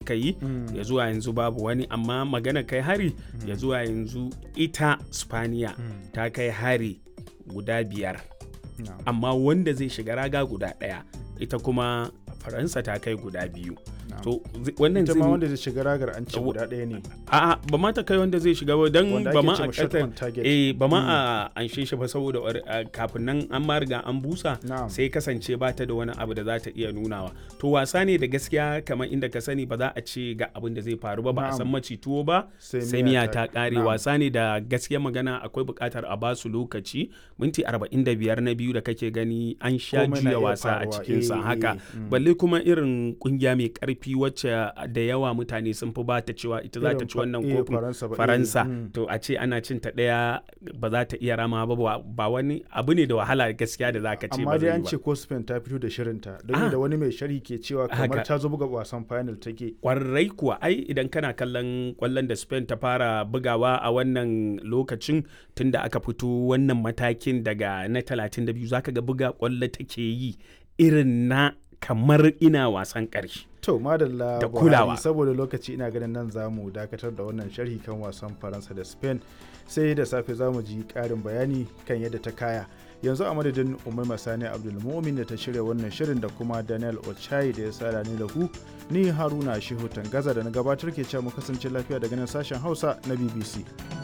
suka yi ya zuwa yanzu babu wani amma magana kai hari ya zuwa yanzu ita spaniya ta kai hari guda biyar amma wanda zai shiga raga guda ɗaya ita kuma faransa ta kai guda biyu to wannan ita ma wanda zai shiga ragar an ce guda ɗaya ne a'a ba ma ta kai wanda zai shiga ba don Wanda ba ake ma ce a ma shot ƙasa on target. eh ba ma a anshe shi ba saboda uh, kafin nan an ma riga an busa Na'am. sai kasance ba ta da wani abu da za ta iya nunawa to wasa ne da gaskiya kamar inda ka sani ba za a ce ga abin da zai faru ba ba a Na'am. san maci tuwo ba Sai sai miya miya ta- ta kare na'am. wasa ne da gaskiya magana akwai buƙatar a ba su lokaci minti 45 na biyu da kake gani an sha Komai na juya iya wasa a faruwa. cikin sa Eh, haka eh, mm. balle kuma irin kungiya mai karfi wacce da yawa mutane sun fi bata cewa ita za ta Irin ci fa- wannan eh, kofin Faransa ba, eh, faransa mm. to a ce ana cin ta ɗaya ba za ta iya rama ba ba- ba wani abu ne da wahala gaskiya da za ka ce amma ba dai zai an yi ce ba ko Spain ta fito da shirinta don Ah. da wani mai sharhi ke cewa kamar Haka. ta zo buga wasan final take kwarai kuwa ai idan kana kallon kwallon da spain ta fara bugawa a wannan lokacin tunda aka fito wannan matakin daga na 32 zaka ga buga kwallo take yi irin na kamar ina wasan ƙarshe to madalla Da Buhari, kulawa. saboda lokaci ina ganin nan za mu dakatar da wannan sharhi kan wasan faransa da spain sai da safe za mu ji karin bayani kan yadda ta kaya yanzu a madadin umar masani abdulmumin da ta shirya wannan shirin da kuma daniel ochai da ya sada ni da ku ni haruna shehu tangaza da na gabatar ke cewa mu kasance lafiya daga nan sashen hausa na bbc